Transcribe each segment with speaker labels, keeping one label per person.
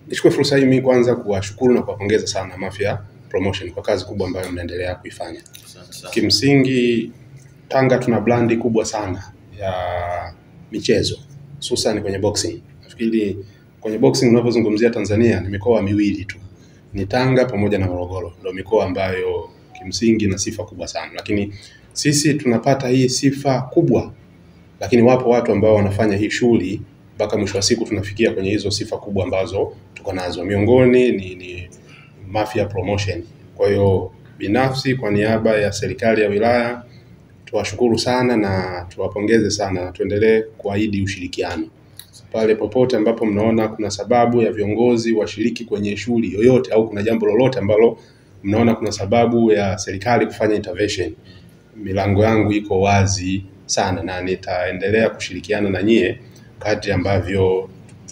Speaker 1: Nichukue fursa hii mimi kwanza kuwashukuru na kuwapongeza sana Mafia Promotion kwa kazi kubwa ambayo mnaendelea kuifanya. Kimsingi Tanga tuna brandi kubwa sana ya michezo hususan kwenye boxing. Nafikiri kwenye boxing unapozungumzia Tanzania ni mikoa miwili tu, ni Tanga pamoja na Morogoro, ndio mikoa ambayo kimsingi na sifa kubwa sana, lakini sisi tunapata hii sifa kubwa, lakini wapo watu ambao wanafanya hii shughuli mpaka mwisho wa siku tunafikia kwenye hizo sifa kubwa ambazo tuko nazo. Miongoni ni, ni Mafia Promotion. Kwa hiyo binafsi, kwa niaba ya serikali ya wilaya tuwashukuru sana na tuwapongeze sana na tuendelee kuahidi ushirikiano pale popote ambapo mnaona kuna sababu ya viongozi washiriki kwenye shughuli yoyote au kuna jambo lolote ambalo mnaona kuna sababu ya serikali kufanya intervention, milango yangu iko wazi sana na nitaendelea kushirikiana na nyie kadri ambavyo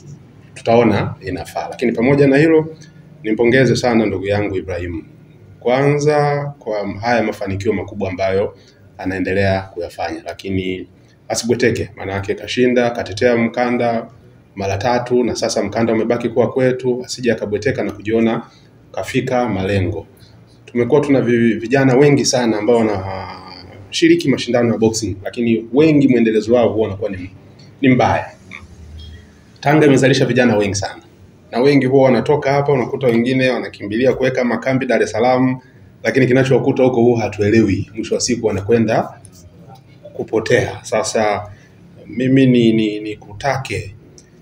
Speaker 1: tutaona inafaa. Lakini pamoja na hilo, nimpongeze sana ndugu yangu Ibrahimu kwanza kwa haya mafanikio makubwa ambayo anaendelea kuyafanya, lakini asibweteke, maana yake kashinda, katetea mkanda mara tatu na sasa mkanda umebaki kuwa kwetu, asije akabweteka na kujiona kafika malengo. Tumekuwa tuna vi- vijana wengi sana ambao wanashiriki mashindano ya boxing, lakini wengi mwendelezo wao huwa unakuwa ni, ni mbaya. Tanga imezalisha vijana wengi sana na wengi huwa wanatoka hapa, unakuta wengine wanakimbilia kuweka makambi Dar es Salaam, lakini kinachowakuta huko huwa hatuelewi. Mwisho wa siku wanakwenda kupotea. Sasa mimi ni, ni, ni kutake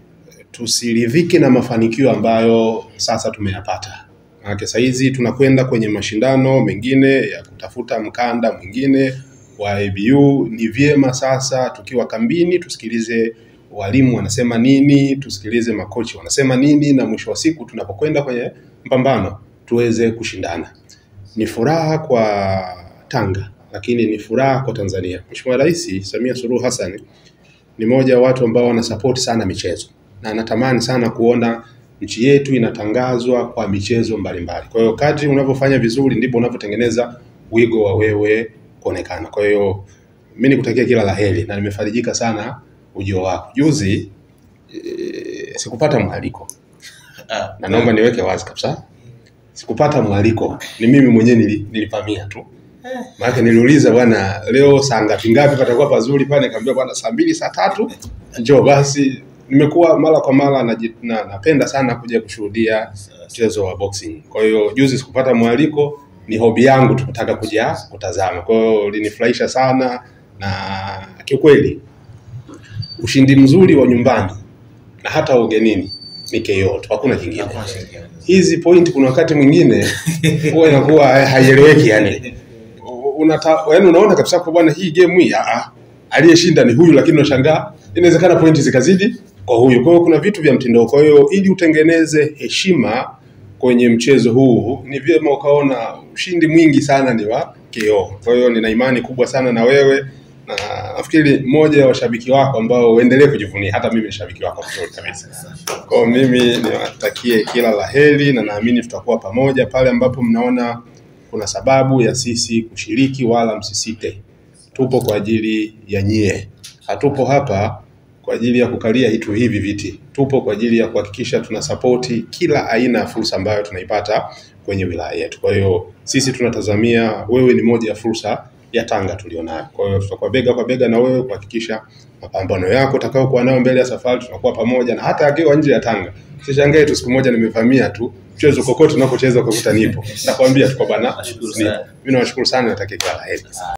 Speaker 1: tusiridhike na mafanikio ambayo sasa tumeyapata. Maana saa hizi tunakwenda kwenye mashindano mengine ya kutafuta mkanda mwingine wa ABU. Ni vyema sasa tukiwa kambini tusikilize walimu wanasema nini, tusikilize makochi wanasema nini, na mwisho wa siku tunapokwenda kwenye mpambano tuweze kushindana. Ni furaha kwa Tanga, lakini ni furaha kwa Tanzania. Mheshimiwa Rais Samia Suluhu Hassan ni mmoja wa watu ambao wanasapoti sana michezo na anatamani sana kuona nchi yetu inatangazwa kwa michezo mbalimbali. Kwa hiyo kadri unavyofanya vizuri ndivyo unavyotengeneza wigo wa wewe kuonekana. Kwa hiyo mimi nikutakia kila la heri na nimefarijika sana ujio wako. Juzi e, sikupata mwaliko na naomba niweke wazi kabisa, sikupata mwaliko, ni mimi mwenyewe nili, nilipamia tu maana niliuliza bwana, leo saa ngapi ngapi patakuwa pazuri pale? Nikamwambia bwana, saa mbili saa tatu njoo. Basi nimekuwa mara kwa mara naji- na, napenda sana kuja kushuhudia mchezo wa boxing. Kwa hiyo juzi sikupata mwaliko, ni hobi yangu tu kutaka kuja kutazama. Kwa hiyo linifurahisha sana na kiukweli ushindi mzuri wa nyumbani na hata ugenini ni KO tu, hakuna kingine. Hizi point kuna wakati mwingine huwa inakuwa haieleweki yani unata, yani unaona kabisa kwa bwana hii game hii ah, ah, aliyeshinda ni huyu, lakini unashangaa inawezekana pointi zikazidi kwa huyu. Kwa hiyo kuna vitu vya mtindo. Kwa hiyo ili utengeneze heshima kwenye mchezo huu, ni vyema ukaona ushindi mwingi sana ni wa KO. Kwa hiyo nina imani kubwa sana na wewe na nafikiri mmoja wa washabiki wako ambao uendelee kujivunia. Hata mimi ni shabiki wako mzuri kabisa. Kwa hiyo mimi niwatakie kila la heri na naamini tutakuwa pamoja pale ambapo mnaona kuna sababu ya sisi kushiriki, wala msisite. Tupo kwa ajili ya nyie, hatupo hapa kwa ajili ya kukalia hitu hivi viti. Tupo kwa ajili ya kuhakikisha tuna sapoti kila aina ya fursa ambayo tunaipata kwenye wilaya yetu. Kwa hiyo sisi tunatazamia wewe ni moja ya fursa ya Tanga tulionayo. Kwa hiyo tutakuwa bega kwa bega na wewe kuhakikisha mapambano yako utakayokuwa nayo mbele ya safari tunakuwa pamoja, na hata akiwa nje ya Tanga sishangae tu siku moja nimevamia tu mchezo kokote unakocheza ukakuta nipo, nakwambia tuko bana,
Speaker 2: Nashukuru
Speaker 1: nipo.
Speaker 2: sana.
Speaker 1: Mimi nawashukuru sana, natakia kila la heri.